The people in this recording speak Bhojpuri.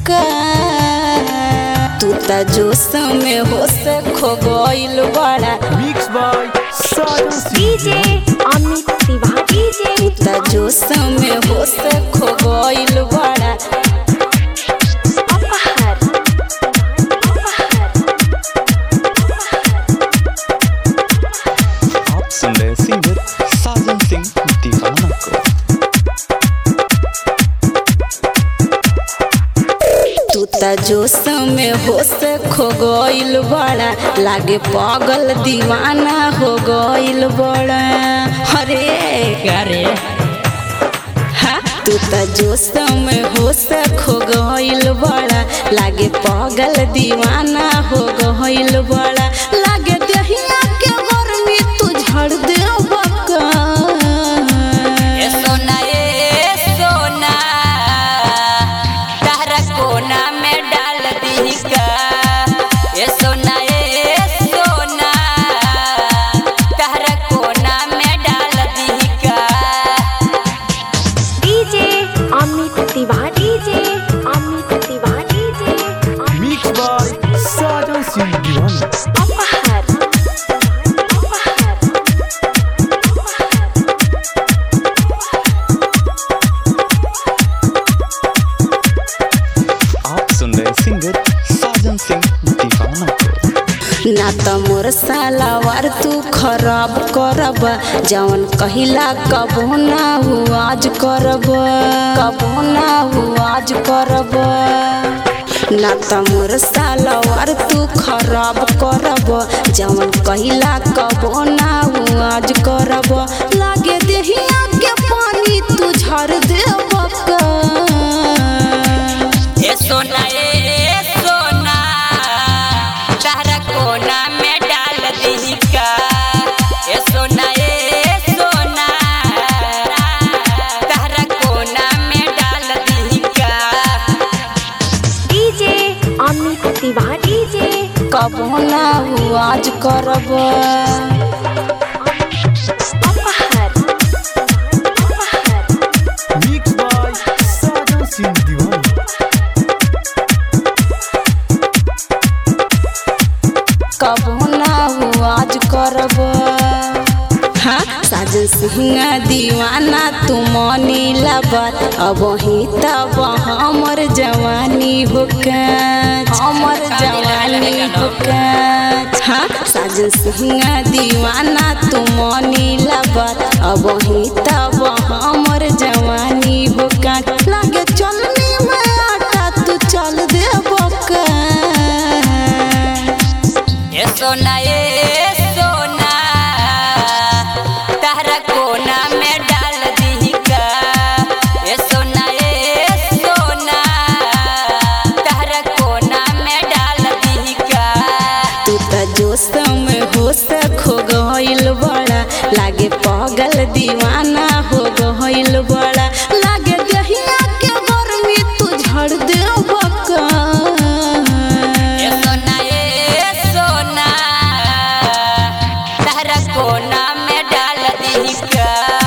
का तू त जोश में होश खो गइल बड़ा Mixed by Sajan DJ Amit Tiwari DJ तू त जोश में होश खो गइल बड़ा अपहर आप सुन रहे सिंगर साजन सिंह दीवाना को तू त जोश में होश खो गइल बड़ा लागे पागल दीवाना हो गइल बड़ा अरे अरे हाँ, तू त जोश में होश खो गइल बड़ा लागे पागल दीवाना हो गइल बड़ा लागे दहिया के गर्मी तू झड़ दे बका ए सोना ए सोना तारा कोना में डाल दी का ए सोना ए सोना तारा कोना में डाल दी का DJ Amit Tiwari DJ Amit Tiwari DJ Mixed by Sajan Singh Diwana अपहर आप सुन रहे सिंगर साजन सिंह दीवाना को ना त मोर सालावार तू खराब करब जवन कहिला कबो ना हु आज करब कबो ना हु आज करब ना त मोर सालावार तू खराब करब जवन कहिला कबो ना हु आज करब लागे देहिया के पानी तू झर देब का ए सोना ए सोना तारा कोना में डाल दी का ए सोना ए सोना तारा कोना में डाल दी का डीजे अमित तिवारी डीजे कबो ना हु आज करब अपहर Mixed by Sajan Singh Diwana कबो ना हु आज करब हाँ साजन सिंह दीवाना तू मनी लबत अब ही तब हमर जवानी होकत हमर जवानी होकत हाँ साजन सिंह दीवाना तू मनी लबत अब ही तब हमर जवानी होकत लागे चलनी में आटा तू चल दे बका ए सोना ए सोना तारा कोना में डाल दी का ए सोना ए सोना तारा कोना में डाल दी का तू त जोश में होश खो गइल बड़ा लागे पागल दीवाना हो गइल बड़ा लागे दहिया के गर्मी तू झड़ दे बका ए सोना ए सोना तारा कोना में डाल दी का